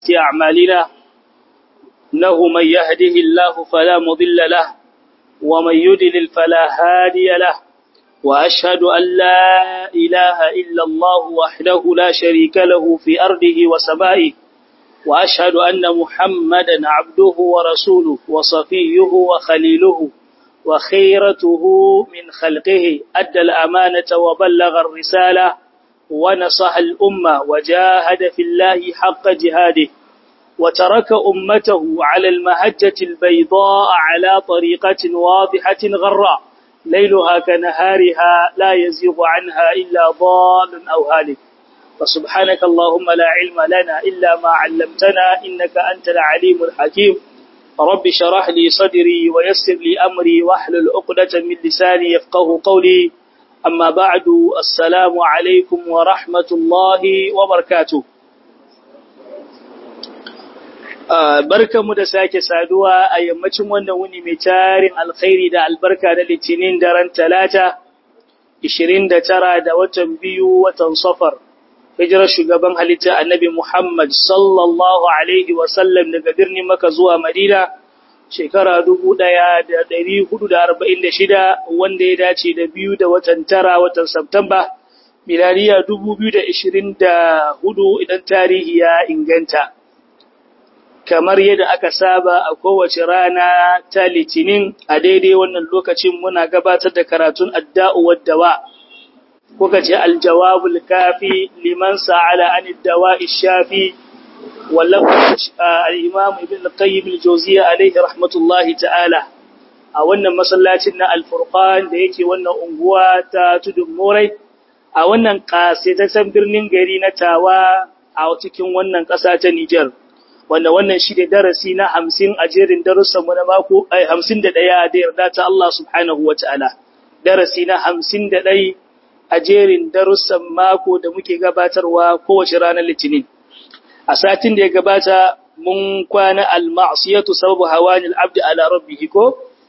أعمالنا إنه من يهده الله فلا مضل له ومن يدلل فلا هادي له وأشهد أن لا إله إلا الله وحده لا شريك له في أرضه وسمائه وأشهد أن محمدا عبده ورسوله وصفيه وخليله وخيرته من خلقه أدى الأمانة وبلغ الرسالة ونصح الأمة وجاهد في الله حق جهاده وترك أمته على المهجة البيضاء على طريقة واضحة غراء ليلها كنهارها لا يزيغ عنها إلا ضال أو هالك فسبحانك اللهم لا علم لنا إلا ما علمتنا إنك أنت العليم الحكيم رب شرح لي صدري ويسر لي أمري واحلل عقدة من لساني يفقه قولي أما بعد السلام عليكم ورحمة الله وبركاته barkanmu da sake saduwa a yammacin wannan wuni mai tarin alkhairi da albarka da litinin daren talata 29 da watan biyu watan safar hijirar shugaban halitta annabi Muhammad sallallahu alaihi wasallam daga birnin Makka zuwa Madina shekara 1446 wanda ya dace da biyu da watan tara watan Septemba miladiya 2024 idan tarihi ya inganta kamar yadda aka saba a kowace rana ta litinin a daidai wannan lokacin muna gabatar da karatun adda'u waddawa kuka ce aljawabul kafi liman sa'ala an dawa'i shafi wallahu al-imam ibn al-qayyim al-jawziyya alayhi rahmatullahi ta'ala a wannan masallacin na al-furqan da yake wannan unguwa ta tudun morai a wannan kasaitaccen birnin gari na tawa a cikin wannan ƙasa ta Nijar wanda wannan shi da darasi na 50 a jerin darussan mu na mako ai 51 da yarda ta Allah subhanahu wataala darasi na 51 a jerin darussan mako da muke gabatarwa kowace ranar litinin a satin da ya gabata mun kwana al-ma'siyatu sababu hawani al-abd ala rabbih ko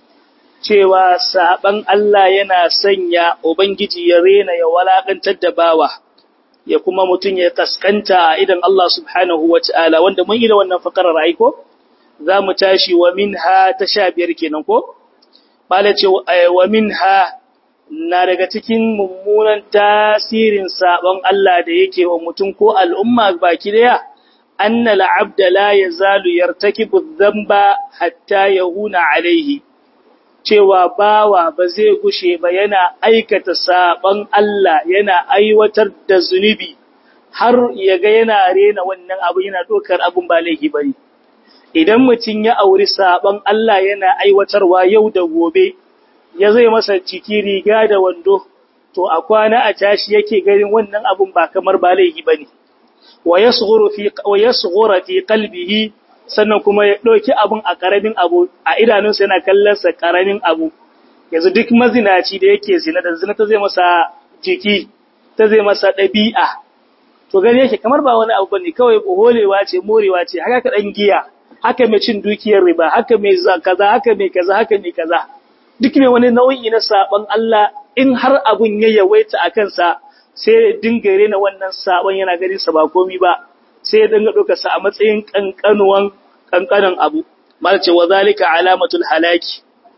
cewa saban Allah yana sanya ubangiji ya rena ya walakantar da bawa ya kuma mutun ya kaskanta a idan Allah subhanahu wataala wanda mun yi da wannan fakarar ai ko zamu tashi wa minha ta 15 kenan ko malace wa minha na daga cikin mummunan tasirin sabon Allah da yake wa mutum ko al'umma baki daya annal abda la yazalu yartakibu dhanba hatta yahuna alaihi cewa bawa ba zai gushe ba yana aikata sabon Allah yana aiwatar da zunubi har yaga yana rena wannan abu yana dokar abun ba laifi bane idan mutum ya auri sabon Allah yana aiwatarwa yau da gobe ya zai masa ciki riga da wando to a kwana a tashi yake ganin wannan abun ba kamar ba laifi bane wa yasghuru fi wa yasghura fi qalbihi sannan kuma ya dauki abun a karamin abu a idanunsa yana kallon sa karamin abu yanzu duk mazinaci da yake zina da zina ta zai masa jiki ta zai masa dabi'a to gani yake kamar ba wani abu bane kawai holewa ce morewa ce haka ka dan giya haka mai cin dukiyar riba haka mai kaza haka mai kaza haka mai kaza duk mai wani nau'i na saban Allah in har abun ya yawaita a kansa sai dinga rena wannan saban yana ganin sa ba komi ba sai ya dinga doka sa a matsayin kankanuwan kankanan abu mal ce wa zalika alamatul halaki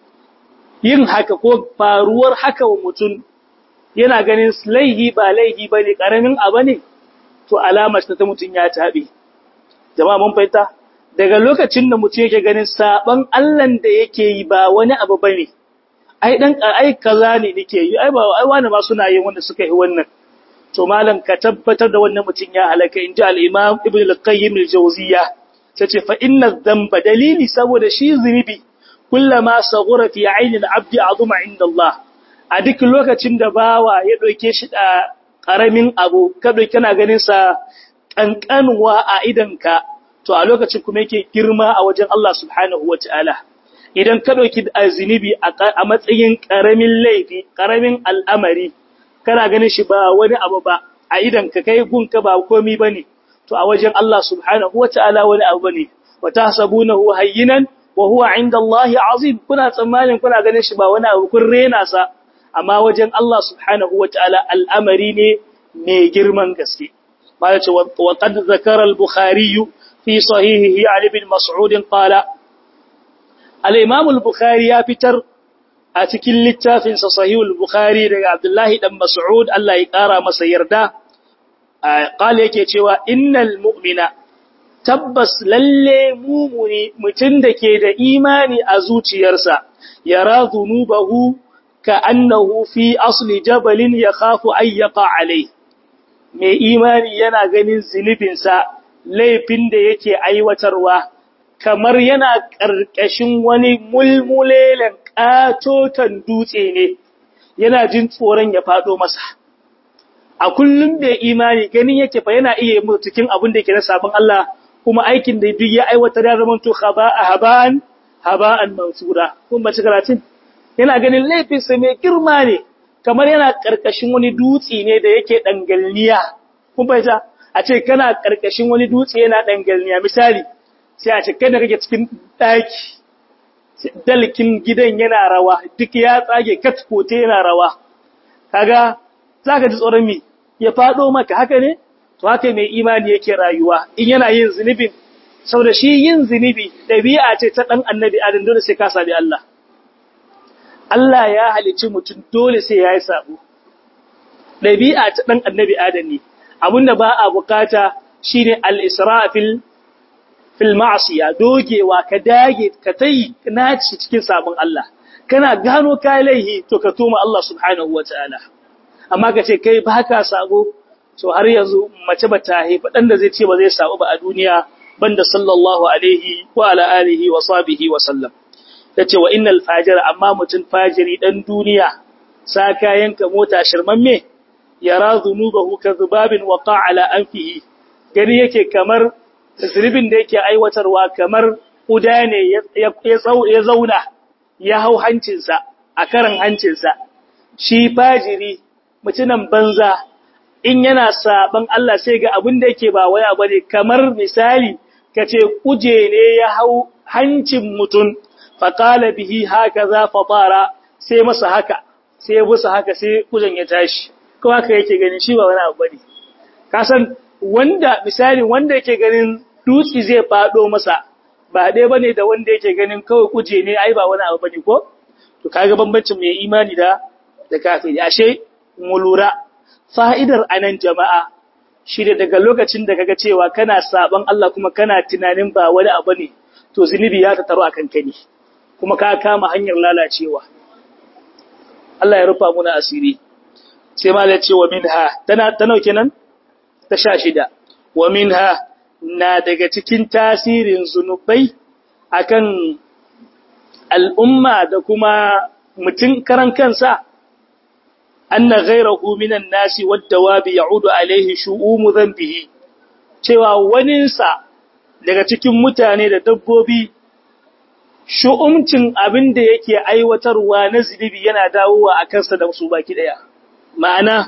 yin haka ko faruwar haka wa mutum yana ganin laihi ba laihi bane karamin abu ne to alamar ta mutum ya tabe jama'a mun fahimta daga lokacin da mutum yake ganin saban Allah da yake yi ba wani abu bane ai dan ai kaza ne nake yi ai ba ai wani ma suna yin wanda suka yi wannan to malam ka tabbatar da wannan mutum ya halaka inji al-imam ibn al-qayyim al-jawziyya tace fa inna dhanba dalili saboda shi zunubi kullama saghura fi ayni al-abd azuma inda Allah a duk lokacin da bawa ya doke shi da karamin abu ka doke kana ganin sa kankanwa a idanka to a lokacin kuma yake girma a wajen Allah subhanahu wataala idan ka ɗauki zunubi a matsayin ƙaramin laifi, ƙaramin al'amari, kana ganin shi ba wani abu ba, a idan ka kai gunka ba komi ba ne, to a wajen Allah subhanahu wa ta'ala wani abu ne, wa ta sabu na huwa hayyinan, wa huwa inda Allah azim, kuna tsammanin kuna ganin shi ba wani abu kun rena sa, amma wajen Allah subhanahu wa ta'ala al'amari ne mai girman gaske. Ma ce, wa qad zakara al-Bukhari في صحيحه عن ابن مسعود قال الإمام البخاري يفتر أتكل للتافن صحيح البخاري لك عبد الله بن مسعود الله يقارى مسيردا قال yake cewa innal mu'mina tabbas lalle mumuni mutun da ke da imani a zuciyarsa yara zunubahu ka annahu fi asli jabalin yakhafu ay yaqa alayhi mai imani yana ganin zunubinsa laifin da yake aiwatarwa kamar yana ƙarƙashin wani mulmulelen ƙatoton dutse ne yana jin tsoron ya faɗo masa a kullum mai imani ganin yake fa yana iya yi cikin abin da yake na sabon Allah kuma aikin da duk ya aiwatar ya zama to haba'an haba'an mansura kun ba karatun yana ganin laifinsa mai girma ne kamar yana ƙarƙashin wani dutse ne da yake ɗangalniya. Kun fahimta? A ce kana ƙarƙashin wani dutse yana ɗangalniya. Misali, sai a ce kai da kake cikin ɗaki, dalkin gidan yana rawa, duk ya tsage katkote yana rawa. Kaga, za ka ji tsoron mi, ya faɗo maka haka ne? To haka mai imani yake rayuwa, in yana yin zunubin, sau da shi yin zunubi ɗabi'a ce ta ɗan annabi Adam dole sai ka sami Allah. Allah ya halicci mutum dole sai ya yi sabo. Ɗabi'a ta ɗan annabi Adam ne, abinda ba a bukata shi ne al'isra fil ma'asiya, dogewa ka dage ka ta yi naci cikin sabon Allah. Kana gano ka laihi to ka toma Allah subhanahu wa ta'ala. Amma ka ce kai ba ka sabo, to har yanzu mace ba ta haifa ɗan da zai ce ba zai sabo ba a duniya banda sallallahu alaihi wa ala alihi wa sahbihi wa sallam. ta ce wa innal fajira amma mutum fajiri dan duniya sa kayanka mota shirmamme yara zunubahu ka zubabin waqa ala anfihi gani yake kamar zunubin da yake aiwatarwa kamar kuda ne ya zauna ya hau hancinsa a karan hancinsa shi fajiri mutunan banza in yana saban Allah sai ga abin da yake ba waya bane kamar misali kace kuje ne ya hau hancin mutum faƙala bihi haka za fatara sai masa haka sai busa haka sai kujan ya tashi ko haka yake ganin shi ba wani abu bane ka san wanda misali wanda yake ganin dutsi zai fado masa ba dai bane da wanda yake ganin kawai kuje ne ai ba wani abu bane ko to kaga bambancin mai imani da da kafiri ashe mu lura fa'idar anan jama'a shi da daga lokacin da kaga cewa kana saban Allah kuma kana tunanin ba wani abu ne to zunubi ya tattaru akan kani kuma ka kama hanyar lalacewa Allah ya rufa muna asiri sai malai ce wa minha tana ta nauke nan ta sha shida wa minha na daga cikin tasirin zunubai akan al'umma da kuma mutum karan kansa anna ghayrahu minan nasi wad-dawabi ya'udu alaihi shu'umu dhanbihi cewa waninsa daga cikin mutane da dabbobi shu'umcin abin da yake aiwatarwa na zunubi yana dawowa a kansa da su baki daya ma'ana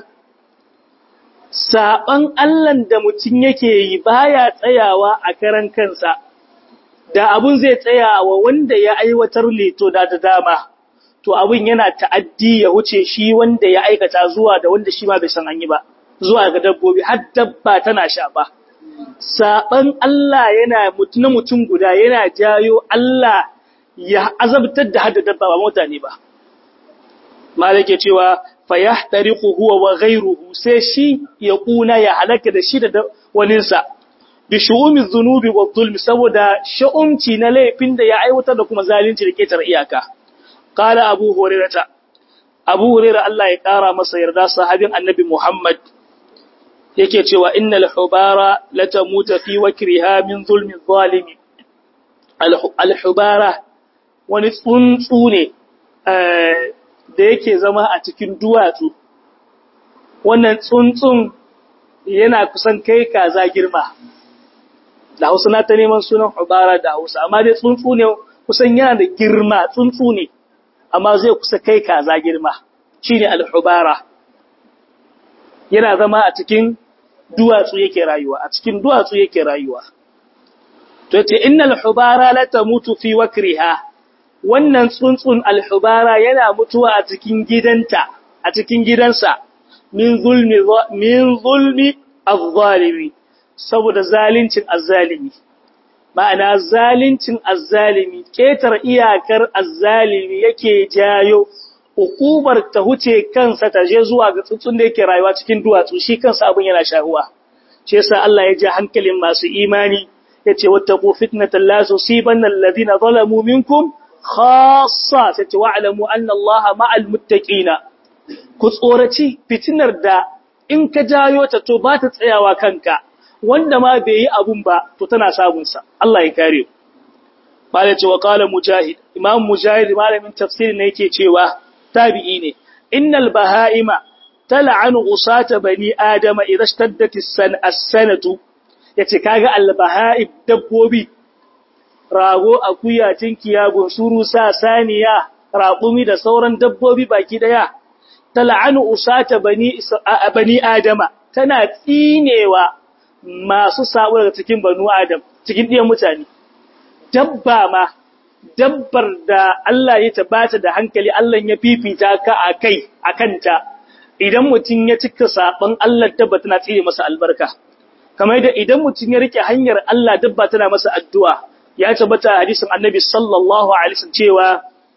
saban Allahn da mutum yake yi baya tsayawa a karan kansa da abun zai tsayawa wanda ya aiwatar ne to da da dama to abun yana ta'addi ya wuce shi wanda ya aikata zuwa da wanda shi ma bai san an yi ba zuwa ga dabbobi har dabba tana sha ba saban Allah yana na mutum guda yana jayo Allah ya azabtar da hadda dabba ba mutane ba malike cewa fayahtariqu huwa wa ghayruhu sai shi ya kuna ya halaka da shi da waninsa bi shu'umi dhunubi wa dhulm saboda sha'umci na laifin da ya aiwatar da kuma zalunci da ketar iyaka qala abu hurairah abu hurairah Allah ya kara masa yarda sahabin annabi Muhammad yake cewa innal hubara latamuta fi wakriha min zulmi zalimi al hubara wani tsuntsu ne da yake zama a cikin duwatsu wannan tsuntsun yana kusan kai kaza girma da hausa na ta neman sunan hubara da hausa amma dai tsuntsu ne kusan yana da girma tsuntsu ne amma zai kusa kai kaza girma shine al-hubara yana zama a cikin duwatsu yake rayuwa a cikin duwatsu yake rayuwa to ce innal hubara la tamutu fi wakriha wannan tsuntsun alhubara yana mutuwa a cikin gidanta a cikin gidansa min zulmi min zulmi az-zalimi saboda zalincin az-zalimi ma'ana zalincin azzalimi ketar iyakar azzalimi yake jayo hukumar ta huce kansa ta je zuwa ga tsuntsun da yake rayuwa cikin duwatsu shi kansa abin yana shahuwa shi yasa Allah ya ji hankalin masu imani yace wattaqu fitnatan la tusibanna alladhina zalamu minkum khassa sai wa'lamu anna Allaha ma'al muttaqina ku tsoraci fitinar da in ka jayo ta to ba ta tsayawa kanka wanda ma bai yi abun ba to tana samun sa Allah ya kare ku bala ce wa qala mujahid imam mujahid malamin tafsiri ne yake cewa tabi'i ne innal bahaima tal'anu usata bani adama idha ishtaddat as-sanatu yace kaga al-bahaib dabbobi rago akuya tinkiya gunsuru sa saniya raƙumi da sauran dabbobi baki daya tal'anu usata bani bani adama tana tsinewa masu sabo daga cikin banu adam cikin ɗiyan mutane dabba ma dabbar da Allah ya tabata da hankali Allah ya fifita ka a kai a kanta idan mutum ya cika saban Allah dabba tana tsire masa albarka kamar da idan mutum ya rike hanyar Allah dabba tana masa addu'a ya tabbata hadisin annabi sallallahu alaihi wasallam cewa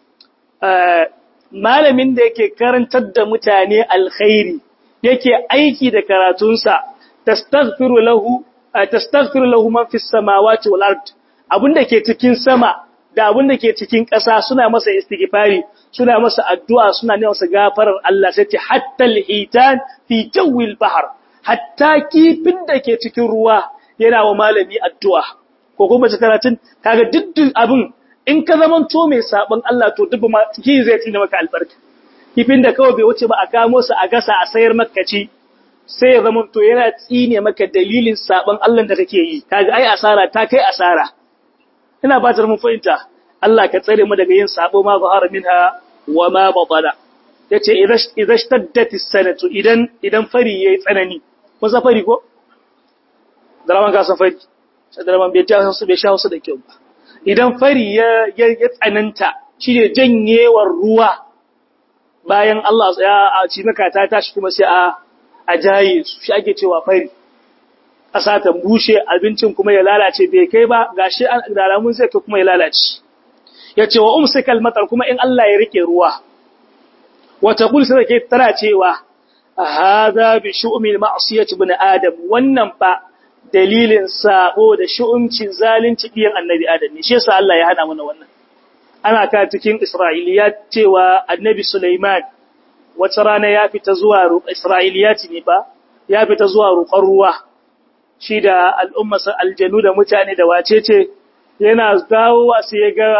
malamin da yake karantar da mutane alkhairi yake aiki da karatunsa tastaghfiru lahu tastaghfiru lahu man fis samawati wal ard abinda ke cikin sama da abinda ke cikin ƙasa suna masa istighfari suna masa addu'a suna ne masa gafarar Allah sai ce hatta al-hitan fi jawil bahr hatta kifin da ke cikin ruwa yana wa malami addu'a ko kuma ta karatun kaga diddin abin in ka zaman to mai sabon Allah to dubba ma ki zai tsina maka albarka kifin da kawai bai wuce ba a kamo su a gasa a sayar maka ci sai ya zama to yana tsine maka dalilin sabon Allah da kake yi kaga ai asara ta kai asara ina batar mun fahimta Allah ka tsare mu daga yin sabo ma zahara minha wa ma batala yace idza shtaddat as-sanatu idan idan fari yayi tsanani ko sa fari ko dalaman ka san fari sai dalaman bai ta su bai sha su da kyau ba idan fari ya ya tsananta shine janyewar ruwa bayan Allah ya ci maka ta tashi kuma sai a a jaye su shi ake cewa fari ƙasa ta bushe abincin kuma ya lalace bai kai ba gashi da alamun zai kai kuma ya lalace ya ce wa umsikal matar kuma in Allah ya rike ruwa wata kul sai ke tana cewa hadha bi shu'mil ma'siyati ibn adam wannan fa dalilin sabo da shu'umcin zalunci biyan annabi adam ne shi yasa Allah ya hana mana wannan ana ka cikin isra'iliya cewa annabi Sulaiman wata rana ya fita zuwa Isra'iliyati ne ba, ya fita zuwa roƙon ruwa, shi da al'ummarsa aljanu da mutane da wace ce, yana dawowa sai ya ga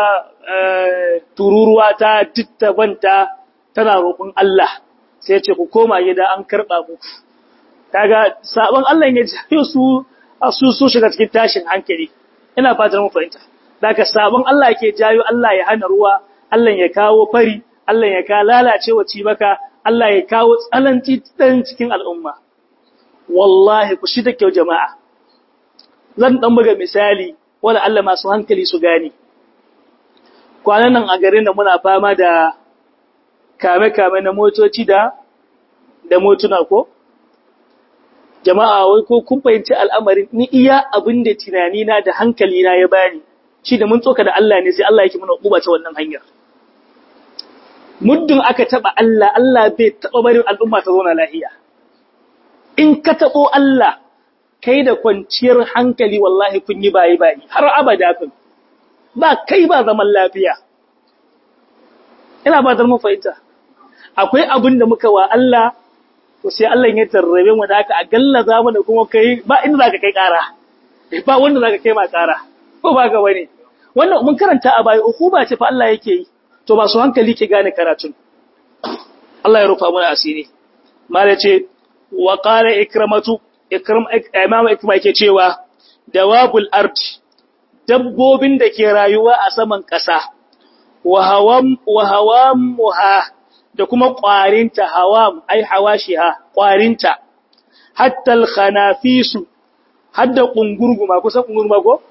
tururuwa ta dittabanta tana roƙon Allah, sai ce ku koma gida an karɓa ku. Kaga, sabon Allah ya jayo su a su su shiga cikin tashin hankali, ina fatar mu fahimta. Daga sabon Allah ke jayo Allah ya hana ruwa, Allah ya kawo fari, Allah ya ka lalace wa cibaka, Allah ya kawo tsananci ɗan cikin al'umma. Wallahi ku shi da kyau jama'a. Zan ɗan buga misali, wala Allah masu hankali su gani. Kwanan nan a garin da muna fama da kame-kame na motoci da da motuna ko? Jama'a wai ko kun fahimci al'amarin ni iya abin da tunanina da hankalina ya bani, shi da mun tsoka da Allah ne sai Allah yake mana ƙuba ta wannan hanyar. muddin aka taba Allah, Allah bai taba barin al'umma ta zauna lahiya. In ka tabo Allah, kai da kwanciyar hankali wallahi kun yi bayi bayi, har abada kun, ba kai ba zaman lafiya. Ina ba mun fahimta, akwai abin da muka wa Allah, to sai Allah ya tarrabe mu da haka a galla za mu da kuma kai ba inda za ka kai ƙara, ba wanda za ka kai ma ƙara, ko ba ga wani. Wannan mun karanta a baya, uku ba ce fa Allah yake yi. to masu hankali ke gane karatun Allah ya rufa mana asiri mala ce wa qala ikramatu ikram imam ikma yake cewa dawabul ard dabbobin da ke rayuwa a saman ƙasa wa hawam wa hawamuha da kuma ƙwarinta hawam ai hawashiha ƙwarinta hatta al khanafisu hadda kungurguma kusan kungurma ko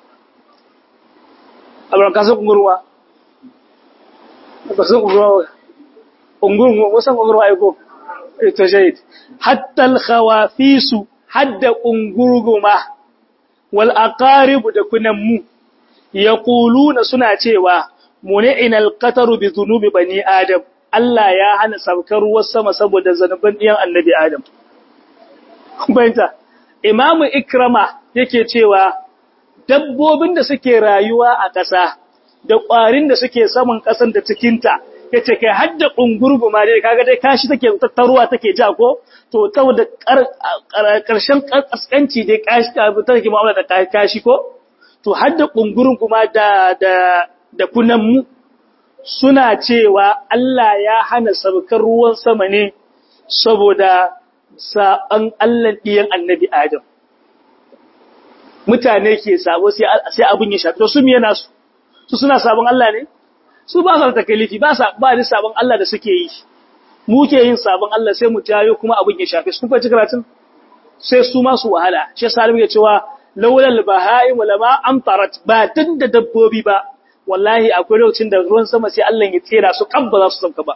abran kasan kungurma basan ungurwa ungurwa wasan ungurwa aiko ito shahid hatta al-khawafisu hadda ungurguma wal aqarib da kunammu yaquluna suna cewa muni'ina al-qataru bi dhunubi bani adam Allah ya hana saukar ruwan sama saboda zanuban ɗiyan annabi adam bayanta imamu ikrama yake cewa dabbobin da suke rayuwa a ƙasa da ƙwarin da suke saman ƙasan da cikinta ya ce kai hadda ƙungurgu ma dai kaga dai kashi take tattaruwa take ja ko to saboda ƙarshen ƙasƙanci dai kashi ta take mu'amala da kashi ko to hadda ƙungurgu ma da da da kunanmu suna cewa Allah ya hana saukar ruwan sama ne saboda saɓan Allah ɗiyan annabi Adam. Mutane ke sabo sai abin ya shafi, to su miye nasu, su suna sabon Allah ne? Su ba su da takalifi, ba ba ni sabon Allah da suke yi. Mu ke yin sabon Allah sai mu jayo kuma abin ya shafi, su kuma karatun? Sai su masu wahala, shi sa ya cewa laulal bahai walama amtarat ba tun da dabbobi ba, wallahi akwai lokacin da ruwan sama sai Allah ya tsera su kan ba za su sauka ba.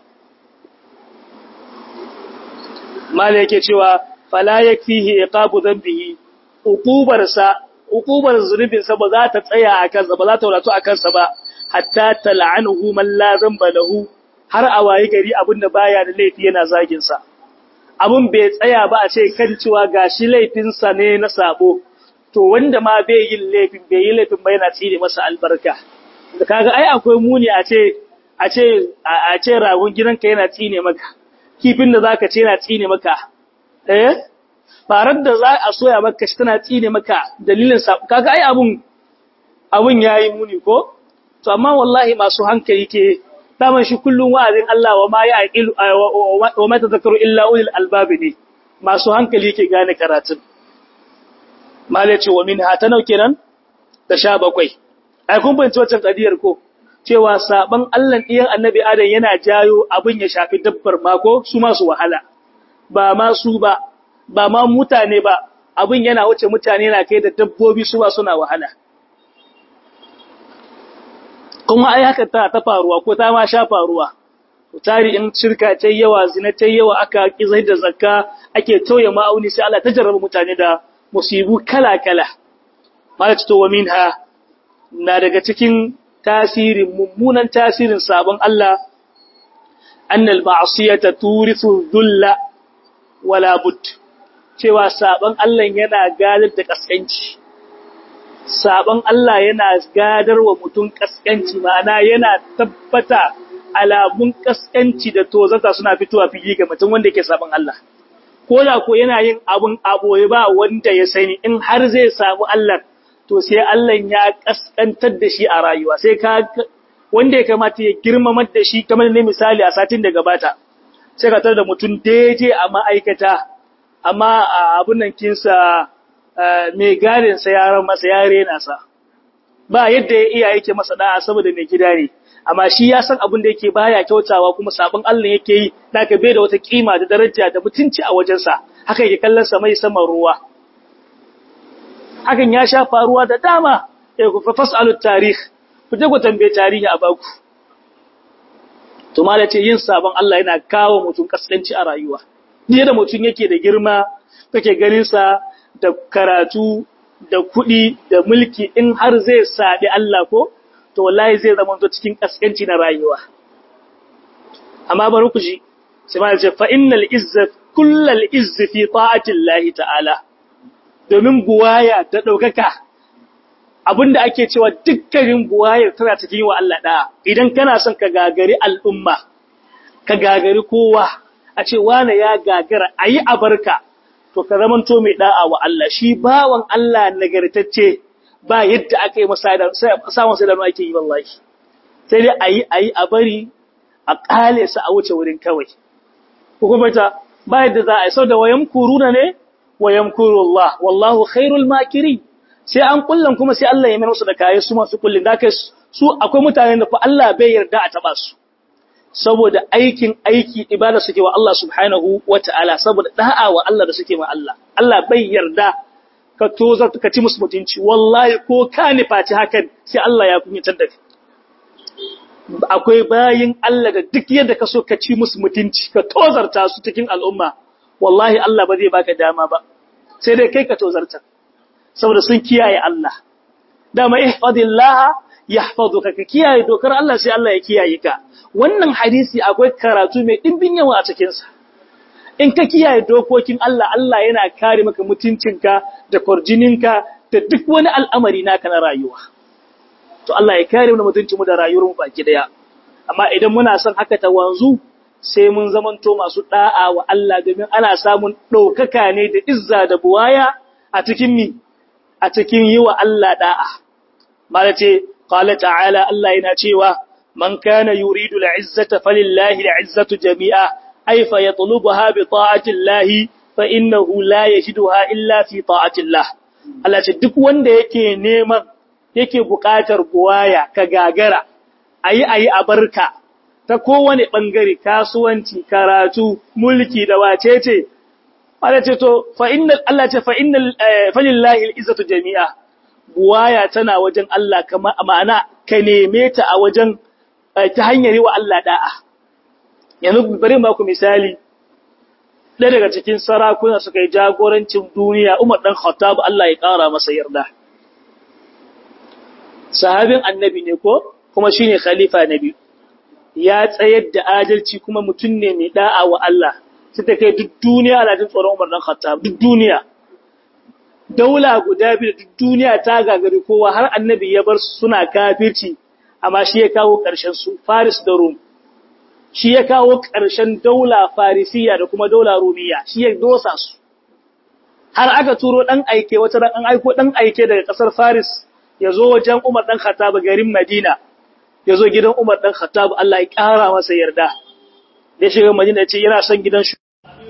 mala yake cewa fala yakfihi iqabu dhanbihi uqubarsa uqubar zunubinsa ba za ta tsaya a kansa ba za ta wadato a kansa ba hatta tal'anuhu man la zamba lahu har a wayi gari abinda baya da laifi yana zagin sa abun bai tsaya ba a ce kan cewa gashi laifin sa ne na sabo to wanda ma bai yin laifin bai yi laifin ba yana tsire masa albarka da kaga ai akwai muni a ce a ce a ce ragon gidanka yana tsine maka kifin da zaka ce yana tsine maka eh farar da za a soya maka shi tana tsine maka dalilin sa kaga ai abun abun yayi muni ko to amma wallahi masu hankali ke daman shi kullun wa'azin Allah wa ma ya'qil wa ma tadhakkaru illa ulil albab ne masu hankali ke gane karatun mallai ce wa minha ta nauke nan ta sha bakwai ai kun bince wancan kadiyar ko cewa saban Allah ɗiyan annabi Adam yana jayo abin ya shafi dabbar mako su masu wahala, ba ma su ba, ba ma mutane ba, abin yana wuce mutane na kai da dabbobi su ba suna wahala. Kuma ai haka ta ta faruwa ko ta ma sha faruwa, tari in shirka ta yawa, zina ta yawa aka kizai da zakka ake tauye ma'auni sai Allah ta jarraba mutane da musibu kala-kala. Malaka to wa minha na daga cikin tasirin mummunan tasirin sabon Allah annal ma'siyata turithu dhulla wala bud cewa sabon Allah yana gadar da kaskanci sabon Allah yana gadar wa mutum kaskanci ma'ana yana tabbata alamun kaskanci da tozata suna fitowa fili ga mutum wanda yake sabon Allah ko da ko yana yin abun aboye ba wanda ya sani in har zai samu Allah to sai Allah ya kaskantar da shi a rayuwa sai ka wanda ya kamata ya girmamar da shi kamar ne misali a satin da gabata sai ka tar da mutum daidai a ma'aikata amma abun nan kinsa mai garin sa yaran masa ya rena sa ba yadda ya iya yake masa da'a saboda mai gida ne amma shi ya san abin da yake baya kyautawa kuma sabon Allah yake yi naka bai da wata kima da daraja da mutunci a wajensa haka yake kallon sa mai saman ruwa hakan ya sha faruwa da dama eh ku fasalu tarikh ku je ku tambaye tarihi a baku to malace yin sabon Allah yana kawo mutum kaskanci a rayuwa ni da mutum yake da girma kake ganin sa da karatu da kuɗi da mulki in har zai sabi Allah ko to wallahi zai zama to cikin kaskanci na rayuwa amma bari ku ji sai malace fa innal izza kullal izzi fi ta'ati Allah ta'ala domin buwaya ta ɗaukaka abinda ake cewa dukkanin buwayar tana cikin yi wa Allah ɗaya idan kana son ka gagari al'umma ka gagari kowa a ce wane ya gagara a yi abarka to ka zamanto mai ɗa'a wa Allah shi bawan Allah nagartacce ba yadda aka yi samun sai da ake yi wallahi sai dai a yi a yi a bari a ƙale su a wuce wurin kawai hukumata ba yadda za a yi sau da wayan kuruna ne wa yamkuru Allah wallahu khairul makiri sai an kullan kuma sai Allah ya mai musu da kayan su masu kullin da kai su akwai mutanen da fa Allah bai yarda a taba su saboda aikin aiki ibada suke wa Allah subhanahu wataala saboda da'a wa Allah da suke ma Allah Allah bai yarda ka tozar ka ci musu mutunci wallahi ko ka nifaci hakan sai Allah ya kunyatar da akwai bayin Allah da duk yadda ka so ka ci musu mutunci ka tozarta su cikin al'umma wallahi Allah ba zai baka dama ba sai dai kai ka tozarta saboda sun kiyaye Allah dama ihfazillah yahfazuka ka kiyaye dokar Allah sai Allah ya kiyaye ka wannan hadisi akwai karatu mai dimbin yawa a cikin sa in ka kiyaye dokokin Allah Allah yana kare maka mutuncinka da kurjininka da duk wani al'amari naka na rayuwa to Allah ya kare mu mutuncin mu da rayuwar mu baki daya amma idan muna son haka ta wanzu sai mun zamanto masu da'a wa Allah domin ana samun ɗaukaka ne da izza da buwaya a cikin mi a cikin yi wa Allah da'a mala ce qala ta'ala Allah yana cewa man kana yuridu al'izzata falillahi al'izzatu jami'a ay fa yatlubuha bi ta'ati Allah fa innahu la yajiduha illa fi ta'ati Allah Allah ce duk wanda yake neman yake buƙatar buwaya ka gagara ayi ayi a barka ta kowane ɓangare kasuwanci, karatu, mulki da wacece, Allah ce to, fa'innal Allah ce fa'innal falillahi al'izzatu jami'a, buwaya tana wajen Allah kama ma'ana ka neme ta a wajen ta hanyar yi wa Allah da'a. Yanzu bari ba ku misali, ɗaya daga cikin sarakuna suka yi jagorancin duniya, Umar ɗan Khattab Allah ya ƙara masa yarda. Sahabin annabi ne ko, kuma shi ne khalifa na biyu. ya tsayar da adalci kuma mutum ne mai da'a wa Allah sai ta kai duk duniya ana jin tsoron Umar dan Khattab duk duniya daula guda biyu duk duniya ta gagari kowa har annabi ya bar suna kafirci amma shi ya kawo ƙarshen su Faris da Rum shi ya kawo ƙarshen daula Farisiya da kuma daula Rumiya shi ya dosa su har aka turo dan aike wata ran an aiko dan aike daga ƙasar Faris ya zo wajen Umar dan Khattab garin Madina ya zo gidan Umar ɗan Khattab Allah ya ƙara masa yarda. Da shiga Madina ce yana son gidan shi.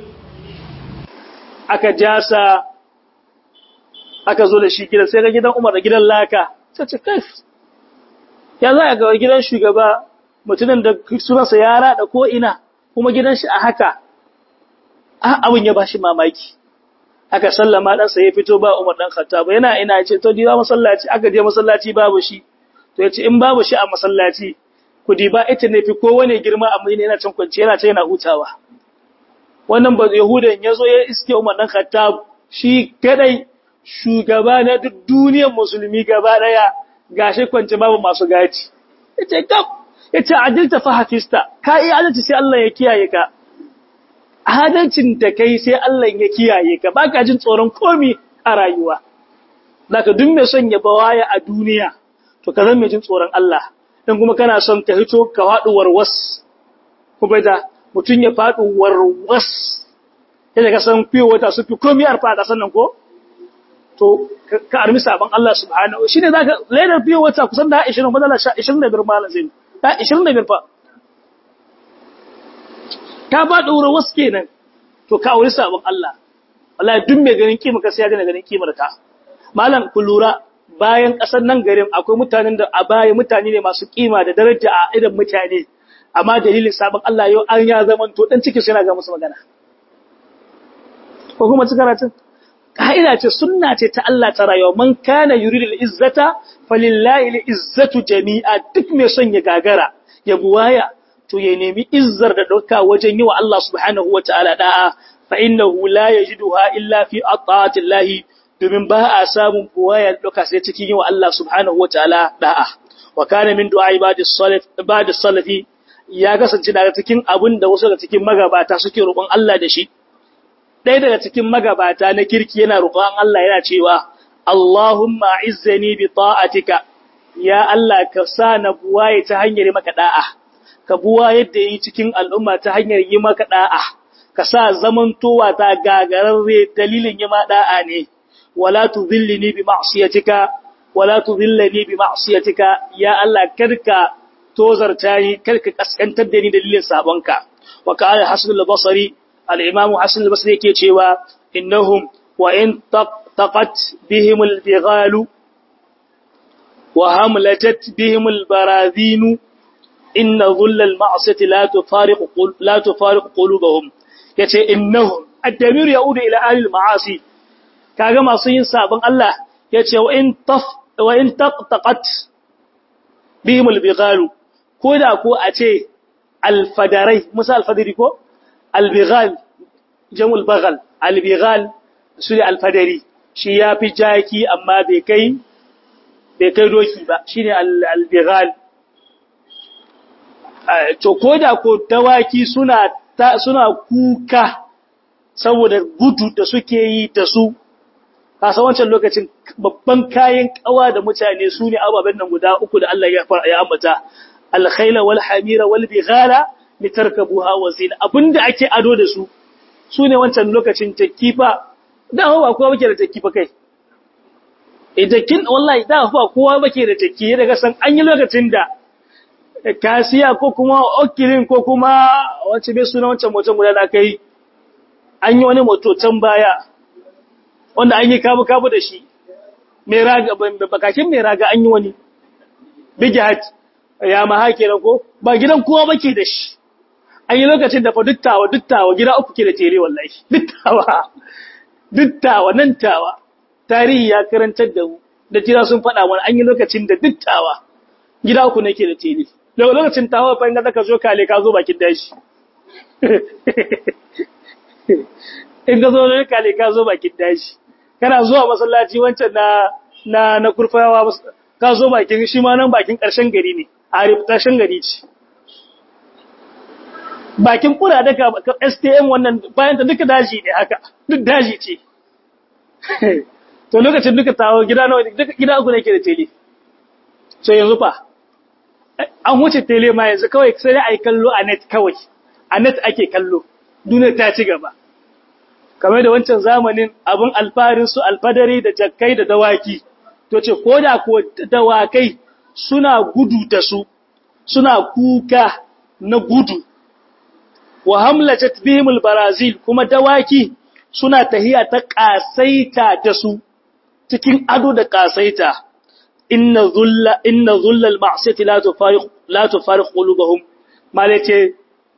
Aka jasa aka zo da shi gidan sai ga gidan Umar da gidan Laka. Sai ce kai. Ya za ga gidan shugaba mutumin da sunansa ya rada ko ina kuma gidan shi a haka. Ah abin ya bashi mamaki. Aka sallama ɗansa ya fito ba Umar ɗan Khattab yana ina ce to diba masallaci aka je masallaci babu shi. to yace in babu shi a masallaci ku diba ita ne fi kowane girma a mai yana can kwance yana ce yana hutawa wannan ba yahudan yazo ya iske Umar dan Khattab shi kadai shugaba na duk duniyar musulmi gaba daya gashi kwance babu masu gaci yace kaf yace adilta fa hafista ka yi adalci sai Allah ya kiyaye ka adalcin da kai sai Allah ya kiyaye ka baka jin tsoron komi a rayuwa zaka duk mai son ya bawaya a duniya to ka zan mai jin tsoron Allah dan kuma kana son ka hito ka faɗi warwas kuma da mutum ya faɗi warwas yadda ka san fiye wata su fi komi arfa a sannan ko to ka armi sabon Allah subhanahu shine zaka ledar fiye wata kusan da 20 madala 25 malam zai ta 25 fa ka faɗi warwas kenan to ka auri sabon Allah wallahi duk mai ganin kima ka sai ya gane ganin kimar ka malam ku lura bayan ƙasar nan garin akwai mutanen da a baya mutane ne masu kima da daraja a idan mutane amma dalilin sabon Allah yau an ya zaman to dan ciki suna ga musu magana ko kuma ci karatun ka'ida ce sunna ce ta Allah ta rayuwa man kana yuridu al-izzata falillahi al-izzatu jami'a duk mai son ya gagara ya buwaya to ya nemi izzar da dauka wajen yi wa Allah subhanahu wataala da'a fa innahu la yajiduha illa fi ata'atillahi domin ba a samun buwaya duka sai cikin yi wa Allah subhanahu wa ta'ala da'a, wa kane min du'a ibadis salafi ya kasance daga cikin abin da wasu daga cikin magabata suke roƙon Allah da shi. Ɗaya daga cikin magabata na kirki yana roƙon Allah yana cewa, Allahumma izzani bi ta'atika, ya Allah ka sa na buwaye ta hanyar maka da'a, ka buwa yadda yi cikin al'umma ta hanyar yi maka da'a, ka sa zamantowa ta gagararre dalilin yi ma da'a ne. ولا تذلني بمعصيتك ولا تذلني بمعصيتك يا الله كركا توزرتاني كركا كسكنتر da ni dalilin sabonka wa qala hasan al-basri al-imam hasan al-basri yake cewa innahum wa in taqat bihim al-bighalu wa hamlatat bihim al-baradhin inna dhull al-ma'siyati la tufariqu la tufariqu qulubahum yace innahum ad-damir yaudu ila ahli al-ma'asi kaga masu yin sabon Allah yace wa in taf wa in taqtaqat bihim al-bighalu koda ko a ce al-fadarai musa al-fadari ko al-bighal jamul baghal al-bighal su al-fadari shi yafi jaki amma bai kai bai kai doki ba shine al-bighal to koda ko dawaki suna suna kuka saboda gudu da suke yi da su kasa wancan lokacin babban kayan kawa da mutane su ne ababen nan guda uku da Allah ya ambata alkhaila wal hamira wal bighala litarkabuha wa zina abinda ake ado da su su ne wancan lokacin takifa da hawa kowa bake da takifa kai idakin wallahi da hawa kowa bake da taki daga san an yi lokacin da kasiya ko kuma okilin ko kuma wacce bai suna wancan motan guda da kai an yi wani moto can baya wanda an yi kabu-kabu da shi mai raga bakakin mai raga an yi wani big hat ya ma hake ko ba gidan kowa bake da shi an yi lokacin da fa duttawa duttawa gida uku ke da tere wallahi duttawa duttawa nan tawa tarihi ya karantar da mu da jira sun faɗa mana an yi lokacin da duttawa gida uku nake da tere daga lokacin tawa fa in ga ka zo kale ka zo bakin dashi in ka zo ne kale ka zo bakin dashi kana zuwa masallaci wancan na na na kurfayawa ka zo bakin shi ma nan bakin karshen gari ne a reputation gari ce bakin kura daga STM wannan bayan ta duka daji ne haka duk daji ce to lokacin duka tawo gida nawa duka gida uku nake da tele so yanzu fa an wuce tele ma yanzu kawai sai ai kallo a net kawai a net ake kallo duniya ta ci gaba kamar da wancan zamanin abin alfarin su alfadari da jakkai da dawaki to ce ko da ko dawakai suna gudu da su suna kuka na gudu wa hamlajat bihimul barazil kuma dawaki suna tahiya ta kasaita da su cikin ado da kasaita inna zulla inna zulla al-ma'siyati la tufariq la tufariq qulubuhum malace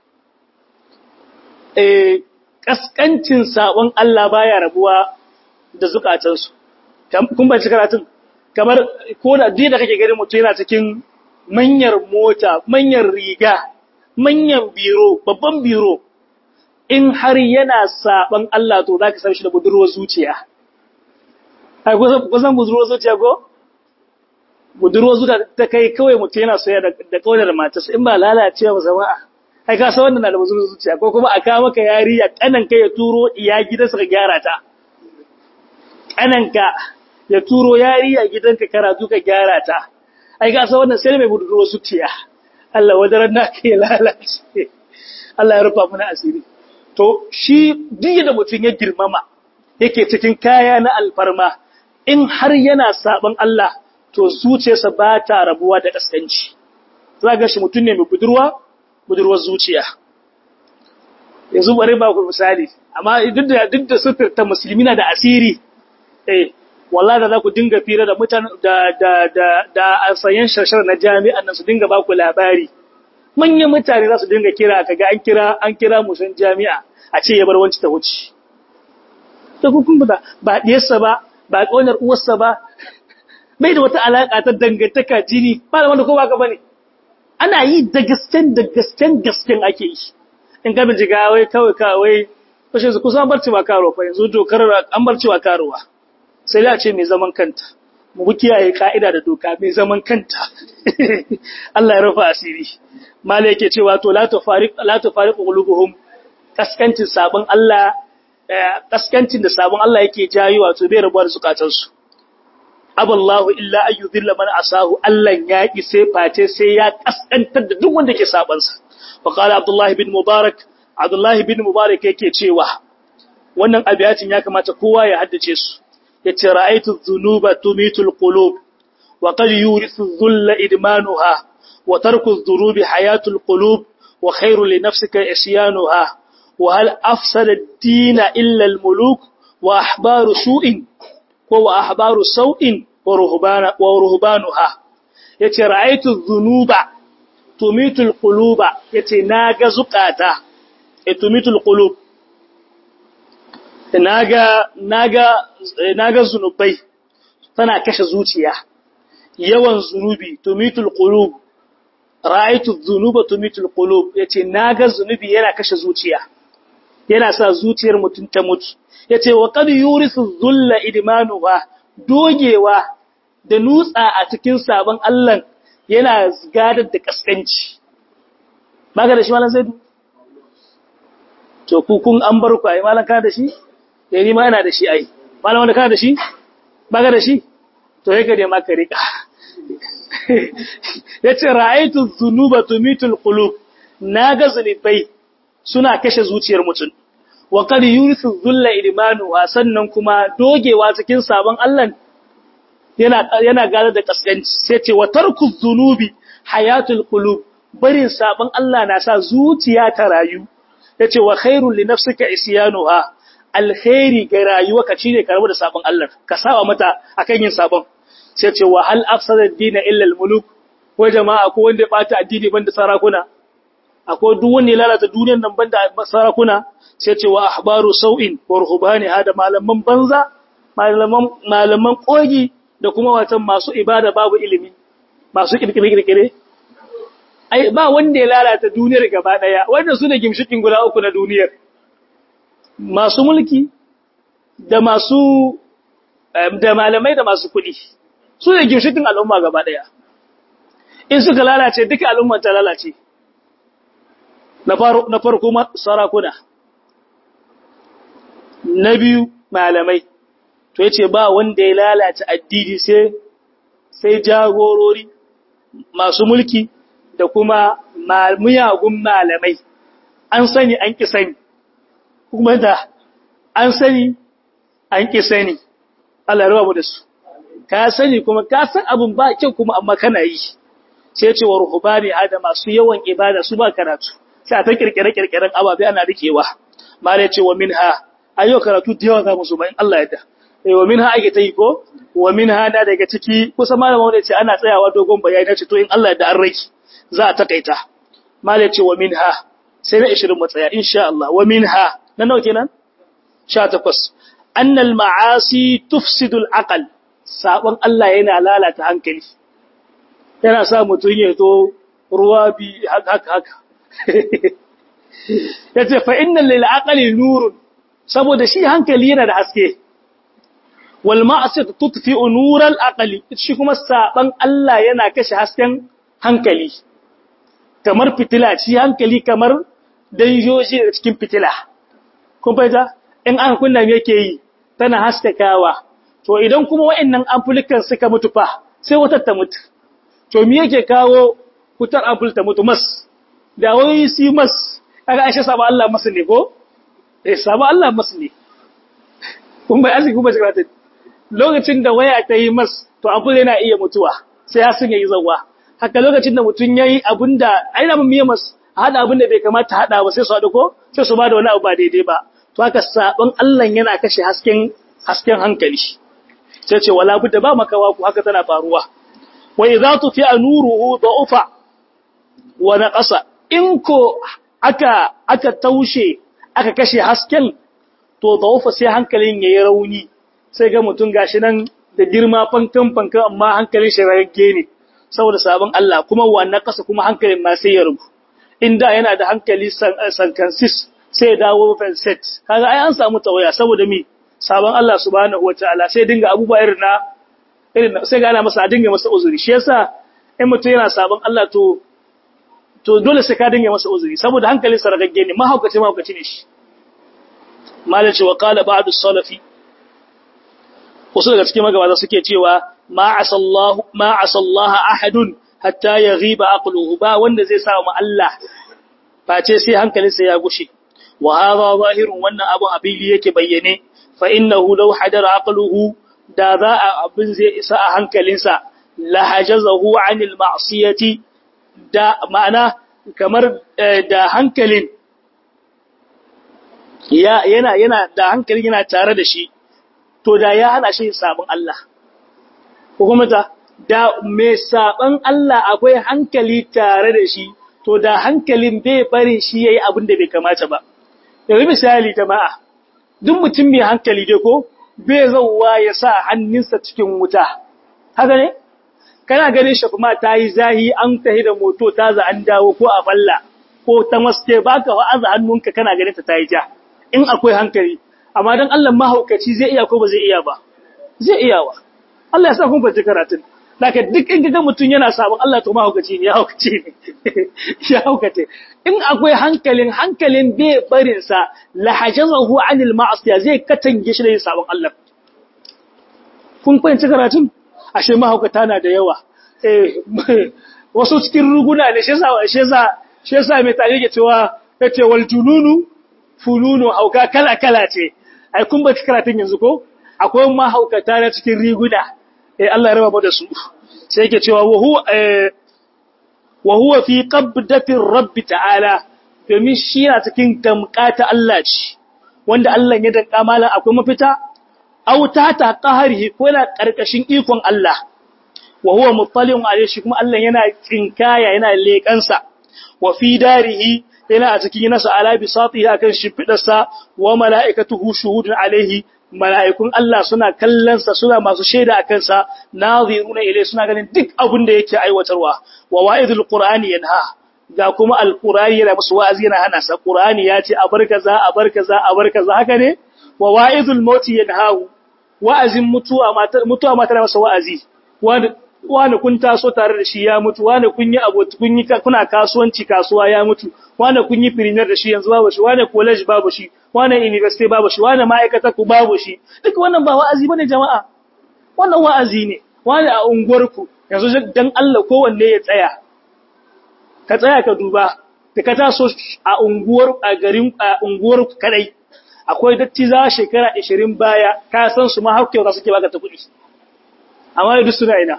eh kaskancin sabon Allah baya rabuwa da zukatansu kun bace karatun kamar ko da duk da kake gari mutum yana cikin manyar mota manyar riga manyan biro babban biro in har yana saban Allah to zaka san shi da budurwar zuciya ai kusan budurwar zuciya ko budurwar zuciya ta kai kawai mutum yana soyayya da kaunar matarsa in ba lalacewa ba jama'a ai ka san wannan na da budurwar zuciya ko kuma a kawo maka yariya kanan kai ya turo iya gidansa ka gyara ta kananka ya turo yariya gidanka karatu ka gyara ta ai ka san wannan sai mai budurwar zuciya Allah wadaran na kai lalace Allah ya rufa mana asiri to shi duk da mutum ya girmama yake cikin kaya na alfarma in har yana saban Allah to zuciyarsa ba ta rabuwa da kaskanci za ga shi mutum ne mai budurwa budurwar zuciya yanzu bari ba ku misali amma duk da duk da sufir ta musulmi na da asiri eh wallahi da za ku dinga fira da mutane da da da da asayan shashar na jami'an nan su dinga ba ku labari manyan mutane za su dinga kira kaga an kira an kira musan jami'a a ce ya bar wanci ta wuce to kun ba ba diyarsa ba ba ƙaunar uwarsa ba bai da wata alaƙa ta dangantaka jini ba da wanda ko baka bane ana yi da gasken da gasken gasken ake yi in ka bincika wai kawai kawai kashe su kusan barci ba karo fa yanzu dokar an barci ba karowa sai da ce mai zaman kanta mu kiyaye ka'ida da doka mai zaman kanta Allah ya rufa asiri mala yake cewa to la tufariq la tufariq qulubuhum kaskancin sabon Allah kaskancin da sabon Allah yake jayi wato bai rabuwa da zukatansu aballahu illa an yudhilla man asahu Allah ya ki sai face sai ya kaskantar da duk wanda ke saban sa wa qala Abdullah ibn Mubarak Abdullah ibn Mubarak yake cewa wannan abiyatin ya kamata kowa ya haddace su yace ra'aytu dhunuba tumitu alqulub wa qad yurithu dhulla idmanuha wa tarku adh-dhurubi hayatu alqulub wa khayru li nafsika isyanuha wa hal afsada ad-din illa al-muluk wa ahbaru su'in ko wa ahbaru sau'in wa ruhbana wa ruhbanuha yace ra'aytu dhunuba tumitu alquluba yace naga zukata e tumitu alqulub naga naga naga zunubai tana kashe zuciya yawan zunubi tumitul qulub ra'aytu dhunuba tumitul qulub yace naga zunubi yana kashe zuciya yana sa zuciyar mutun ta mutu yace wa qad yurisu dhulla idmanuha dogewa da nutsa a cikin sabon Allah yana gadar da kaskanci baka da shi malam sai to ku kun an bar ku ai malam kana da shi eh ni ma ina da shi ai malam wanda kana da shi baka da shi to yake da maka rika yace ra'aytu dhunuba tumitul qulub naga zunubai suna kashe zuciyar mutum wa qad yurisu dhulla idmanu sannan kuma dogewa cikin sabon Allah yana yana gada da kaskanci sai ce wa tarku dhunubi hayatul qulub barin sabon Allah na sa zuciya ta rayu yace wa khairul li nafsika isyanuha alkhairi ga rayuwarka shine ka rabu da sabon Allah ka saba mata akan yin sabon sai ce wa hal afsada ad-din illa al-muluk ko jama'a ko wanda ya bata addini banda sarakuna akwai duk wanda ya lalata duniyar nan banda sarakuna sai ce wa ahbaru sau'in wa ruhbani hada malaman banza malaman malaman kogi da kuma watan masu ibada babu ilimi masu kirkire ai ba wanda ya lalata duniyar gaba daya wanda su ne gimshikin guda uku na duniyar masu mulki da masu da malamai da masu kuɗi su ne gimshikin al'umma gaba daya in suka lalace duka al'umma ta lalace na farko sarakuna na biyu malamai to yace ba wanda ya lalata addini sai sai jagorori masu mulki da kuma miyagun malamai an sani an ki sani kuma da an sani an ki sani Allah rawa mu da su ka sani kuma ka san abun ba kyau kuma amma kana yi sai ce wa ruhubani hada masu yawan ibada su ba karatu sai ta kirkire kirkiren ababe ana rikewa malai ce wa minha ayo karatu da yawa za mu so ba in Allah ya da wa minha ake ta yi ko wa minha na daga ciki kusa malama wanda ce ana tsayawa dogon bayani ce to in Allah ya da an raki za a takaita malai ce wa minha sai na 20 mu tsaya insha Allah wa minha na nawa kenan 18 annal ma'asi tufsidu al-aql sabon Allah yana lalata hankali yana sa mutun ya to ruwa bi haka haka yace fa innal lil aqli nurun saboda shi hankali yana da haske wal ma'siyatu tutfi'u nural aqli shi kuma saban Allah yana kashe hasken hankali kamar fitila shi hankali kamar danjoji da cikin fitila kun fahimta in aka kunna me yake yi tana haskakawa to idan kuma wa'annan amfulikan suka mutu fa sai wata ta mutu to me yake kawo fitar ampul ta mutu mas da wai si mas kaga ashe saba Allah mas ne ko eh saba Allah mas ne kun bai asiki kuma shiga lokacin da waya ta yi mas to ampul yana iya mutuwa sai ya sun yi zawa haka lokacin da mutun yayi abinda aina mun miye mas hada abin da bai kamata hada ba sai su hada ko sai su ba da wani abu ba daidai ba to haka sabon Allah yana kashe hasken hasken hankali sai ce wala budda ba makawa ku haka tana faruwa wa idza tufi'a nuruhu da'ufa wa naqasa in ko aka aka taushe aka kashe hasken to da'ufa sai hankalin yayi rauni sai ga mutun gashi nan da girma fankan fankan amma hankalin shi rage ne saboda sabon Allah kuma wa naqasa kuma hankalin ma sai ya rubu inda yana da hankali sankansis sai ya dawo set kaga ai an samu tawaya saboda mi sabon Allah subhanahu wataala sai dinga abubuwa irin na irin sai ga ana masa dinga masa uzuri shi yasa in mutum yana sabon Allah to to dole sai ka dinga masa uzuri saboda hankalin sa ragagge ne mahaukaci mahaukaci ne shi malaci wa qala ba'd as-salafi wasu daga cikin magabata suke cewa ma asallahu ma asallaha ahadun hatta yaghiba aqluhu ba wanda zai sa mu Allah face sai hankalinsa ya gushe wa hadha zahirun wannan abun abili yake bayyane fa innahu law hadara aqluhu da za a abin zai isa a hankalinsa la hajazahu anil ma'siyati da ma'ana kamar da hankalin ya yana yana da hankalin yana tare da shi to da ya hana shi sabon Allah ko kuma ta da mai saban Allah akwai hankali tare da shi to da hankalin bai bari shi yayi abin da bai kamata ba yanzu misali jama'a duk mutum mai hankali dai ko bai zauwa ya sa hannunsa cikin wuta haka ne kana ganin shi kuma ta yi zahi an tahi da moto ta za an dawo ko a falla ko ta maske baka wa'aza hannunka kana ganin ta ta yi ja in akwai hankali amma dan Allah mahaukaci zai iya ko ba zai iya ba zai iya wa Allah ya sa kun fahimci karatun Laka duk in ga mutum yana sabon Allah to mahaukaci ne ya haukace ne ya haukace in akwai hankalin hankalin bai barin sa lahajazahu anil ma'asiya zai katange shi da yin sabon Allah kun fahimci karatun ashe mahaukata na da yawa eh wasu cikin ruguna ne shi yasa shi yasa shi yasa mai tare ke cewa yace wal jununu fununu hauka kala kala ce ai kun ba karatun yanzu ko akwai mahaukata na cikin riguna eh Allah ya raba mu da su sai yake cewa wa huwa eh wa huwa fi qabdatir rabb ta'ala domin shi yana cikin damƙata Allah ce wanda Allah ya danka malan akwai mafita aw ta ta qaharihi ko yana karkashin ikon Allah wa huwa muttali'un alayhi shi kuma Allah yana tsinkaya yana leƙansa wa fi darihi yana a cikin nasa ala bisatihi akan shifidarsa wa mala'ikatuhu shuhudun alaihi mala'ikun Allah suna kallonsa suna masu shaida a kansa naziruna ilai suna ganin duk abin da yake aiwatarwa wa wa'idul qur'ani yanha ga kuma alqur'ani yana musu wa'azi yana hana sa qur'ani ya ce a bar kaza a bar kaza a bar kaza haka ne wa wa'idul mauti yanhahu wa'azin mutuwa matar mutuwa matar masa wa'azi wani kun taso tare da shi ya mutu wani kun yi abota kun yi kuna kasuwanci kasuwa ya mutu wani kun yi premier da shi yanzu babu shi wani college babu shi wani university babu shi wani ma'aikata ku babu shi duk wannan ba wa'azi bane jama'a wannan wa'azi ne wani a unguwarku yanzu dan Allah kowanne ya tsaya ka tsaya ka duba da ka taso a unguwar a garin a unguwar kadai akwai datti za shekara 20 baya ka san su ma hakkewa suke baka ta kuɗi amma duk suna ina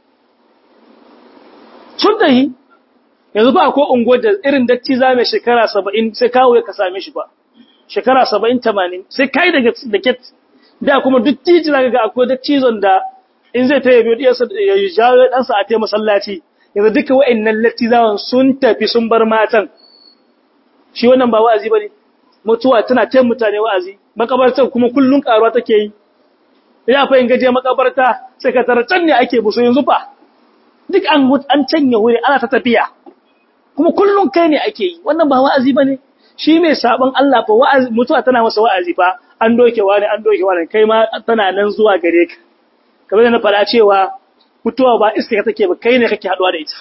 sun tahi yanzu ba ko ungo da irin datti za mai shekara saba'in sai kawo ya ka same shi ba shekara saba'in tamanin sai kai daga da ket da kuma duk titi zaka ga akwai dattizon da in zai ta yabi diyarsa ya jawo ɗansa a taimaka masallaci yanzu duka wa'annan lattizawan sun tafi sun bar matan shi wannan ba wa'azi ba ne mutuwa tana tayin mutane wa'azi makabartar kuma kullun karuwa take yi ina fa in gaje makabarta sai ka tara can ne ake buso yanzu fa duk an an canye wuri ana ta tafiya kuma kullun kai ne ake yi wannan ba wa'azi bane shi mai sabon Allah fa wa'azi mutuwa tana masa wa'azi fa an doke wani an doke wani kai ma tana nan zuwa gare ka kamar da na fara cewa mutuwa ba iska take ba kai ne kake haduwa da ita